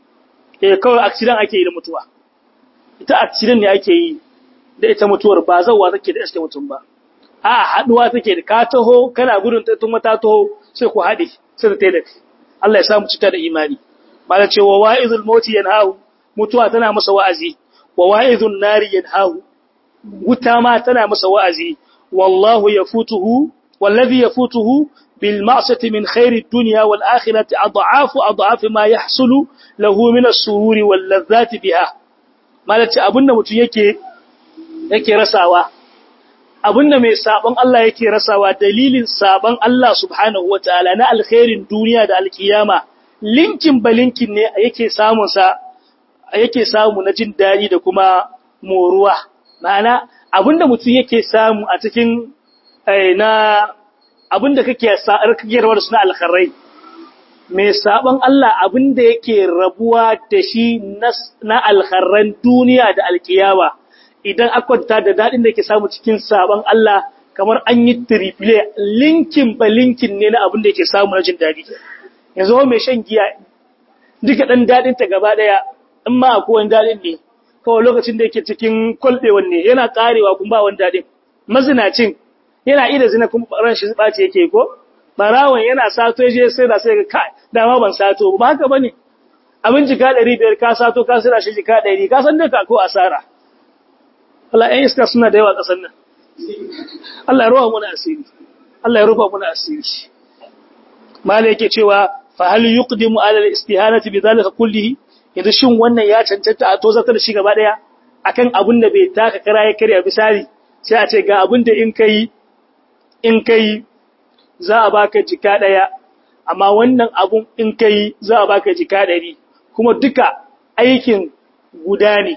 eh kawai accident ake yi da mutuwa ita accident ne ake yi da ita mutuwar ba zawwa take da iska mutum ba a haduwa take da ka taho kana gudun ta tuma ta taho sai ku haɗe sai ta taida Allah ya samu cita da imani mala cewa wa'izul mauti yanhahu mutuwa tana masa wa'azi wa wa'izun nari yanhahu wuta ma tana masa wa'azi wallahu yafutuhu wallazi yafutuhu bil ma'sati min khairi dunya wal akhirati adhafu adhafu ma yahsulu lahu min as-sururi wal ladhati biha mala ce abinda mutum yake yake rasawa abinda mai sabon Allah yake rasawa dalilin sabon Allah subhanahu wataala na alkhairin duniya da alkiyama linkin balinkin ne yake samun sa yake samu na jin dadi da kuma moruwa ma'ana abinda mutum yake samu a cikin na abinda kake sa'ar kake rawar suna alkhairai mai sabon Allah abinda yake rabuwa da shi na alkharran duniya da alkiyama idan akwanta da daɗin da ke samu cikin sabon Allah kamar an yi triple linkin ba linkin ne na abin da yake samu na jin daɗi yanzu mai shan giya duka ɗan daɗin ta gaba ɗaya in ma akwai wani daɗin ne kawai lokacin da yake cikin kwalɓewan ne yana ƙarewa kuma ba wani daɗin mazinacin yana ida zina kuma ran shi ɓaci yake ko barawan yana sato je sai da sai ga kai dama ban sato ba haka bane abin jika ɗari biyar ka sato ka sai da shi jika ɗari ka san duka ko asara Allah ‘yan iska suna da yawa ƙasar nan. Allah ya rufa muna asiri. Allah ya rufa muna asiri. Mala yake cewa, fa hal yuqdimu ala al-istihanati bi zalika kullihi yanzu shin wannan ya cancanta a tozartar da shi gaba daya akan abin da bai taka kara ya karya misali sai a ce ga abin da in kai in kai za a baka jika daya amma wannan abun in kai za a baka jika dari kuma duka aikin guda ne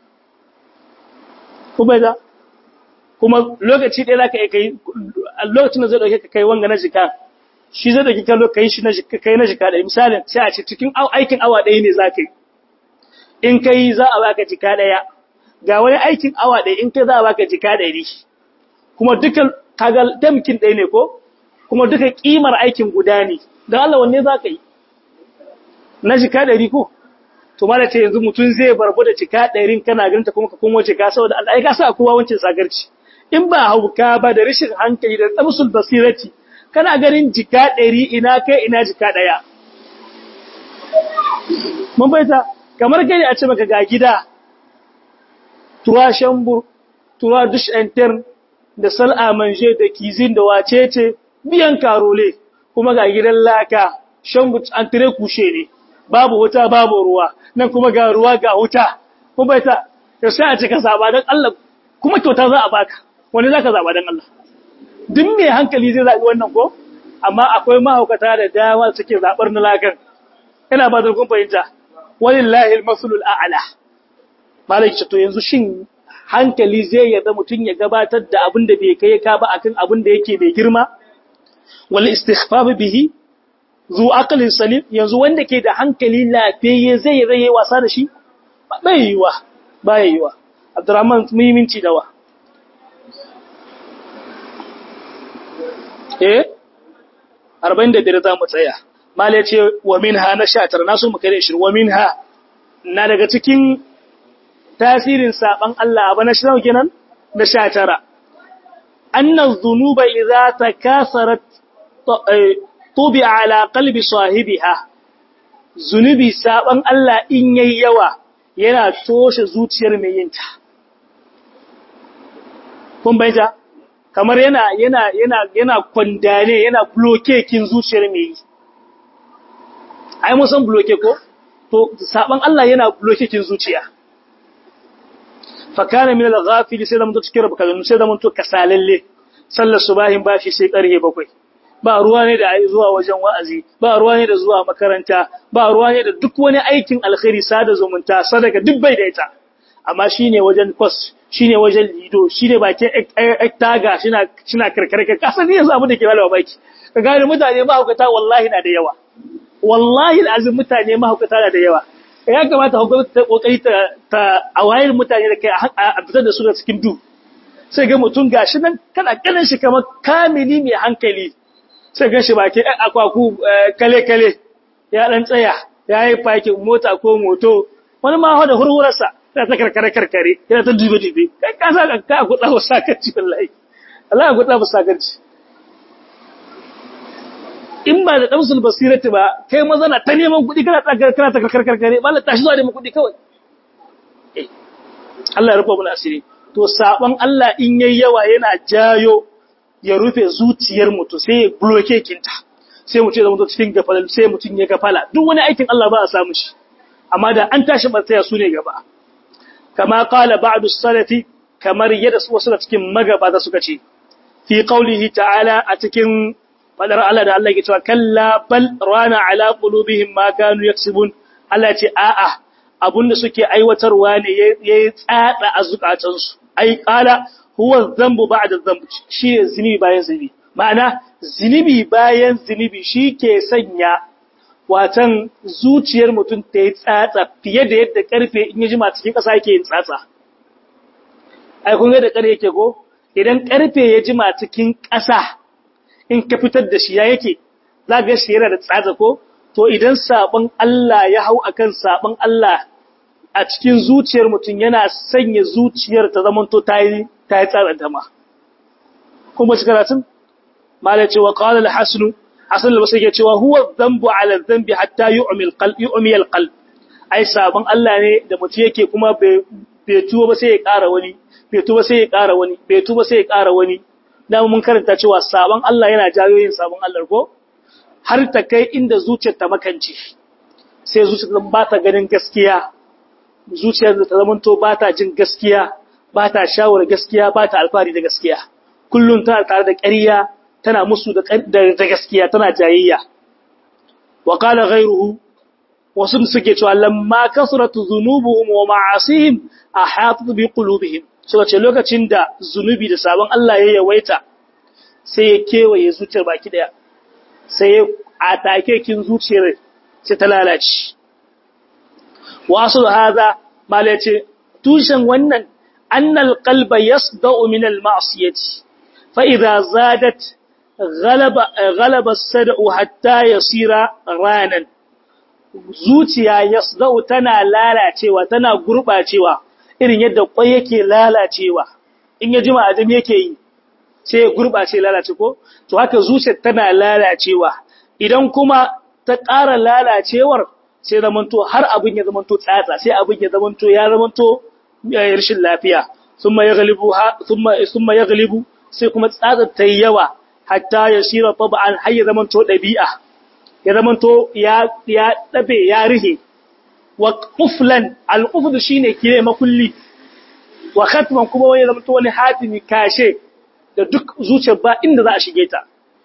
kuma da kuma lokaci ɗaya zaka kai lokacin da zai dauke ka kai wanga na jika shi zai dauke ka kai shi na jika kai na jika da misalin sai a ce cikin aikin awa ɗaya ne zaka yi in kai za a baka jika ɗaya ga wani aikin awa ɗaya in kai za a baka jika ɗari kuma dukan kaga tamkin ɗaya ne ko kuma duka kimar aikin guda ne dan Allah wanne zaka yi na jika 100 ko to mala ce yanzu mutun zai barbu da jika 100 kana ganta kuma ka kuma jika saboda Allah ai ka sa kowa wancin sagarci in ba hauka ba da rashin hankali da tsamsul basirati kana ganin jika 100 ina kai ina jika daya mun baita kamar kai a ce maka ga gida tuwa shambur tuwa dush intern da sal'a manje da kizin da wacece biyan karole kuma ga gidan laka shambur an tire kushe ne babu wuta babu ruwa nan kuma ga ruwa ga wuta mun baita to sai a ce ka zaba dan Allah kuma kyauta za a baka wani zaka zaba dan Allah duk mai hankali zai zabi wannan ko amma akwai mahaukata da dama suke zabar na lakan ina ba da kun fahimta walillahi al-masalul a'la malaki to yanzu shin hankali zai yarda mutun ya gabatar da abin da bai kai ka ba akan abin da yake mai girma wal istighfaf bihi zu aqlin salim yanzu wanda ke da hankali lafiyayye zai raye wasa da shi bai yiwa bai yiwa abdurrahman muhimmanci dawa eh 45 za mu tsaya mala ya ce wa minha na sha tara na so mu kai da ishirin wa minha na daga cikin tasirin saban Allah abu na shirin kenan na sha tara annan zunuba idza takasarat tubi ala qalbi sahibiha zunubi saban Allah in yayi yawa yana toshe zuciyar mai yinta kun bayyana kamar yana yana yana yana kwandane yana bloke kin zuciyar mai yi ai mun san bloke ko to saban Allah yana bloke kin zuciya fa kana min al-ghafil sai da mun cikin rabka sai da mun to kasalalle sallar subahin bashi sai karhe bakwai ba ruwa ne da ai zuwa wajen wa'azi ba ruwa ne da zuwa makaranta ba ruwa ne da duk wani aikin alkhairi sada zumunta sadaka duk bai da ita amma shine wajen kwas shine wajen lido shine bakin ektaga shina shina karkare ka kasan ne yanzu abin da ke malawa baki ka gane mutane ma hukata wallahi na da yawa wallahi alazim mutane mahaukata da yawa ya kamata hukumar ta kokari ta ta awayar mutane da kai a fitar da su da cikin du sai ga mutum gashi nan kana kanin shi kamar kamili mai hankali sai ga shi baki ɗan akwaku kale kale ya dan tsaya ya yi fakin mota ko moto wani ma hada hurhurarsa yana ta karkare karkare yana ta dube dube kai ka sa ka ku tsawo sakarci wallahi Allah ya ku tsawo sakarci in ba da damsul basirati ba kai maza na ta neman kuɗi kana ta kana ta karkarkare ba la tashi zuwa neman kuɗi kawai eh Allah ya rufa mana asiri to saban Allah in yayi yawa yana jayo ya rufe zuciyar mutum sai ya bloke kinta sai mutum ya zama cikin gafala sai mutum ya gafala duk wani aikin Allah ba a samu shi amma da an tashi bartaya su ne gaba kama qala ba'du salafi kamar yadda wasu da cikin magaba da suka ce fi qaulihi ta'ala a cikin fadar Allah da Allah ke cewa kalla bal rana ala qulubihim ma kanu yaksubun Allah ce a'a abunda suke aiwatarwa ne yayi tsada a zukatansu ai qala huwa dhanbu ba'da dhanb shi zinubi bayan zinubi ma'ana zinubi bayan zinubi ke sanya watan zuciyar mutum ta yi tsatsa fiye da yadda karfe in ya jima cikin ƙasa yake yin tsatsa ai kun ga da ƙarfe yake ko idan ƙarfe ya jima cikin ƙasa in ka fitar da shi ya yake za ga shi yana da tsatsa ko to idan sabon Allah ya hau akan sabon Allah a cikin zuciyar mutum yana sanya zuciyar ta zamanto ta yi ta yi tsatsa ta ma kuma shi karatun malai cewa qala al-hasan hasan al-basri ke cewa huwa dhanbu ala dhanbi hatta yu'mi al-qalb yu'mi al-qalb ai sabon Allah ne da mutum yake kuma bai tuba ba sai ya ƙara wani bai tuba sai ya ƙara wani bai tuba sai ya ƙara wani dama mun karanta cewa sabon Allah yana jayo yin sabon Allah ko har ta kai inda zuciyar ta makance sai zuciyar ba ta ganin gaskiya zuciyar ta zamanto ba ta jin gaskiya ba ta shawara gaskiya ba ta alfahari da gaskiya kullum tana tare da ƙarya tana musu da da gaskiya tana jayayya wa qala ghayruhu wasu suke cewa lamma kasratu dhunubuhum wa ma'asihim ahatat bi qulubihim suka ce lokacin da zunubi da sabon Allah ya yawaita sai ya kewaye zuciyar baki daya sai ya atake kin zuciyar sai ta lalace wasu haza mala ce tushen wannan annal qalba yasda'u min al ma'siyati fa idza zadat ghalaba ghalaba sad'u hatta yasira ranan zuciya yasda'u tana lalacewa tana gurbacewa irin yadda kwai yake lalacewa in ya jima adam yake yi sai ya gurbace lalace ko to haka zuciyar tana lalacewa idan kuma ta ƙara lalacewar sai zamanto har abin ya zamanto tsatsa sai abin ya zamanto ya zamanto rashin lafiya thumma yaghlibu thumma thumma yaghlibu sai kuma tsatsa ta yi yawa hatta yasira tab'an har ya zamanto dabi'a ya zamanto ya ya dabe ya rihe wa quflan al-qufd shine kire makulli wa khatman kuma wani zamanto wani hatimi kashe da duk zuciyar ba inda za a shige ta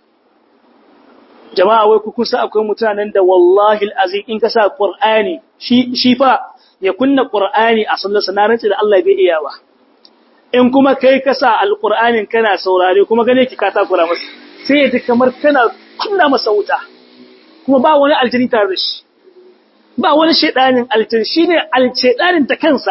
jama'a wai ku kusa akwai mutanen da wallahi alazim in ka sa qur'ani shi shi fa ya kunna qur'ani a sallar sanarance da Allah bai iya ba in kuma kai ka sa alqur'anin kana saurare kuma gane ki ka takura masa sai ya ji kamar kana kunna masa wuta kuma ba wani aljini tare da shi ba wani shedanin aljini shine aljedanin ta kansa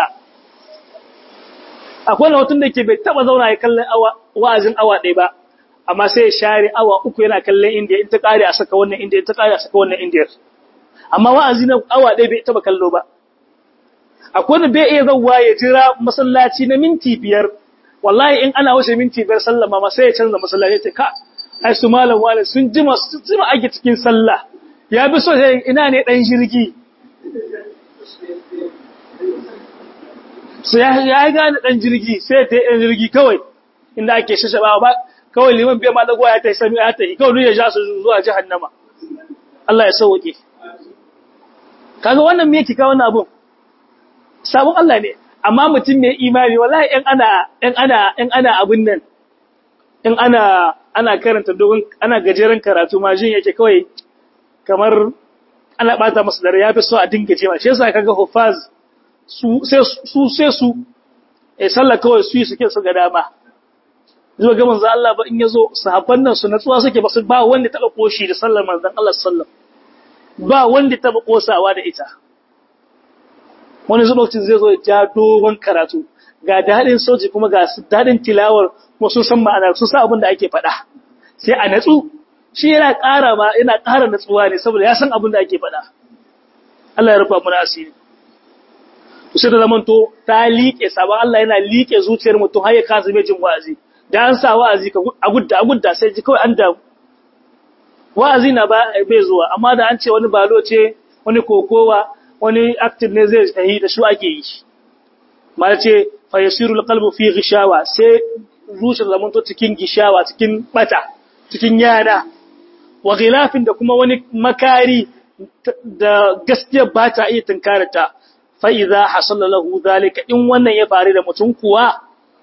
akwai wani da ke bai taba zauna ya kallon wa'azin awa ɗaya ba amma sai ya share awa uku yana kallon indiya in ta kare a saka wannan indiya in ta kare a saka wannan indiya amma wa'azi na awa ɗaya bai taba kallo ba akwai wanda bai iya zauwa ya jira masallaci na minti biyar wallahi in ana wuce minti biyar sallama ma sai ya canza masallaci ta ka ai su malam wale sun jima su jima ake cikin sallah ya bi so sai ina ne dan jirgi so ya ya gane dan jirgi sai ta dan jirgi kawai inda ake shashaba ba kawai liman bai ma dago ya ta sami ya ta kawai ya ja su zuwa jahannama Allah ya sauke kaga wannan me yake kawo wannan abun sabon Allah ne amma mutum mai imani wallahi in ana in ana in ana abun nan in ana ana karanta dogon ana gajeren karatu ma jin yake kawai kamar ana bata masa dare yafi so a dinga cewa shi yasa kaga hufaz su sai su sai su eh sallah kawai su yi suke su ga dama zuwa ga manzon Allah ba in yazo sahabban nan su natsuwa suke ba su ba wanda taba koshi da sallar manzon Allah sallallahu ba wanda taba kosawa da ita wani zubacin zai zo ya ja dogon karatu ga dadin soji kuma ga dadin tilawar kuma sun san ma'anar sun san abin da ake faɗa sai a natsu shi yana ƙara ma yana ƙara natsuwa ne saboda ya san abin da ake faɗa Allah ya rufa mana asiri to sai da zamanto ta liƙe sabon Allah yana liƙe zuciyar mutum har ya kasa mai jin wa'azi da an sa wa'azi ka a gudda a gudda sai ji kawai an da wa'azi na ba bai zuwa amma da an ce wani balo ce wani kokowa wani active ne zai yi da su ake yi ma ce fa yasiru alqalbu fi ghishawa sai zuciyar zamanto cikin gishawa cikin bata cikin yana wa ghilafin da kuma wani makari da gaskiya ba ta iya tunkarata fa idza hasala lahu zalika in wannan ya faru da mutum kuwa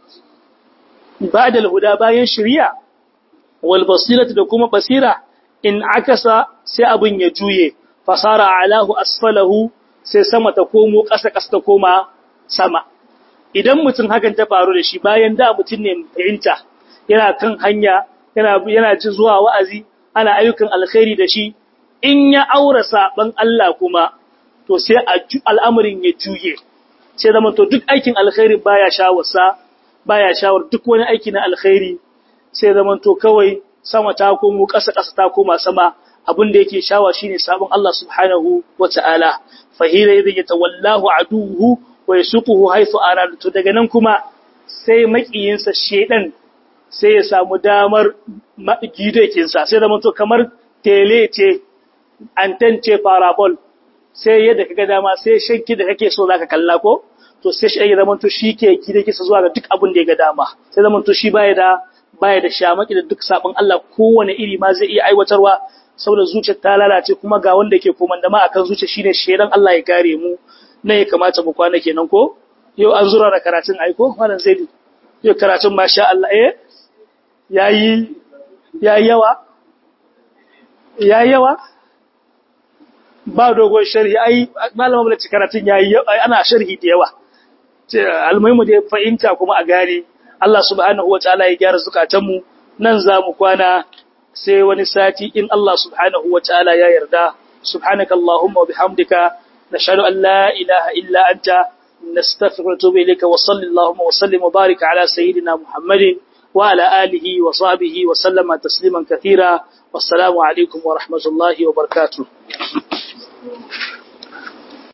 ba'da alhuda bayan shari'a wal basirati da kuma basira in akasa sai abin ya juye fasara alahu asfalahu sai sama ta komo ƙasa ƙasa ta koma sama idan mutum hakan ta faru da shi bayan da mutum ne fahimta yana kan hanya yana yana ji zuwa wa'azi ana ayyukan alkhairi da shi in ya aura saban Allah kuma to sai al'amarin ya juye sai zama to duk aikin alkhairi baya shawarsa baya shawar duk wani aiki na alkhairi sai zama to kawai sama ta komo ƙasa ƙasa ta koma sama abin da yake shawa shine sabon Allah subhanahu wata'ala fahira idan ya tawallahu aduhu wa yasuquhu haythu arada to daga nan kuma sai makiyinsa shedan sai ya samu damar gidekinsa sai zama to kamar tele ce anten ce parabol sai yadda kaga dama sai shanki da kake so zaka kalla ko to sai shi ya zama to shi ke gidekinsa zuwa ga duk abin da ya ga dama sai zama to shi baya da baya da shamaki da duk sabon Allah kowane iri ma zai iya aiwatarwa saboda zuciyar ta lalace kuma ga wanda ke komandama akan zuciya shine shedan Allah ya kare mu na ya kamata mu kwana kenan ko yau an zura da karatun aiko wannan zaidi yau karatun masha Allah eh yayi yayi yawa yayi yawa ba dogon sharhi ai malama bala karatun yayi ana sharhi da yawa almuhimu da fahimta kuma a gane Allah subhanahu wataala ya gyara zukatanmu nan za mu kwana sai wani sati in Allah subhanahu wataala ya yarda subhanakallahumma wa bihamdika nashhadu an la ilaha illa anta nastaghfiruka wa natubu ilayka wa sallallahu wa sallim wa barik ala sayyidina muhammadin wa ala alihi wa sahbihi wa sallama tasliman kathira wassalamu alaikum wa rahmatullahi wa barakatuh